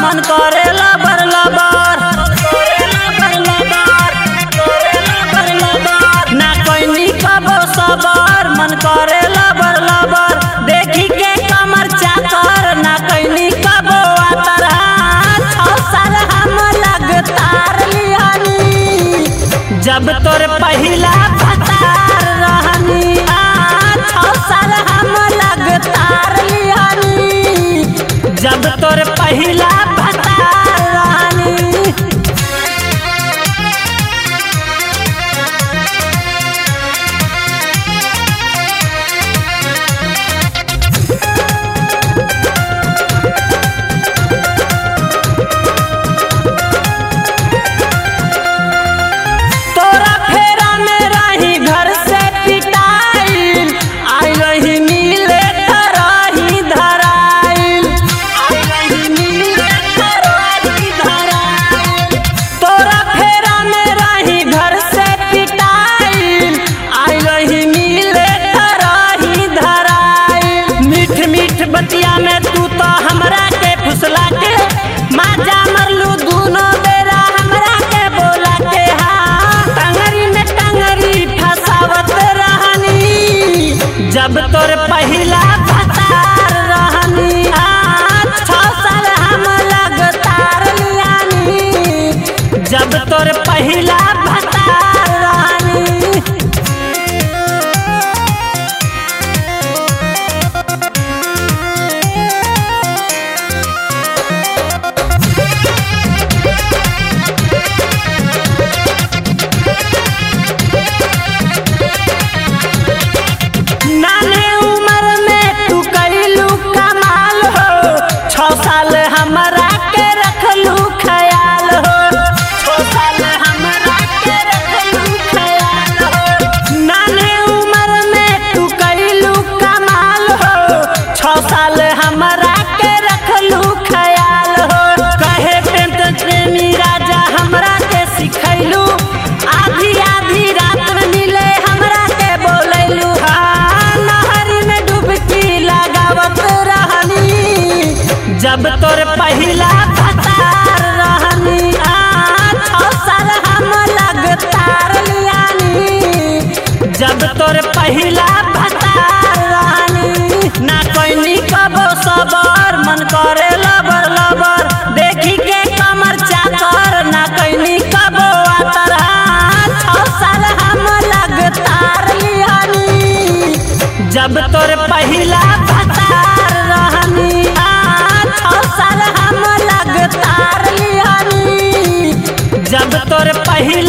मन करे लबर लबर ना कोई कबो सबर मन करे लबर लबर देखी के कमर चाकर ना कोई कबो आतर छौ साल हम लगतार लिहानी जब तोर पहिला भतार रहनी आ, छौ साल हम लगतार लिहानी जब तोर पहिला भतार रहनी तोरा फेरा में रही घर से पिटाइल आई रही मिले तरही धराइल आई रही मिले तरही धराइल तोरा फेरा में रही घर से पिटाइल आई रही मिले तरही धराइल मीठ मीठ बतिया में तू तो हमरा के फुसला के माजा मरलू दूनो बेरा हमरा के बोला के हाँ टंगरी में टंगरी फसावत रहनी जब तोर पहिला भतार रहनी आ, छौ साल हम लगतार लियानी जब तोर पहिला भतार रहनी नाने उम्र में तू कैलू कमाल हो छौ साल हमरा के रखलू ख्याल हो छौ साल हमरा के रखलू ख्याल हो नाने उम्र में तू कैलू कमाल हो छौ साल हमरा के रखलू ख्याल हो कहे प्रेम प्रेमी राजा हमरा के सिखैलू आधी आधी रात में मिले हमरा के बोलैलू हाँ नहर में डुबकी लगावत रहनी जब तोर पहिला भतार रहनी आ छौ साल हम लगतार लियानी जब तोर पहिला भतार रहनी ना कोई कबो सबर मन करे लबर लबर देखी के कमर चाकर ना कोई कबो आतर छौ साल हम लगतार लिहानी जब तोर पहिला भतार रहनी आ, छौ साल हम लगतार लिहानी जब तोर पहिला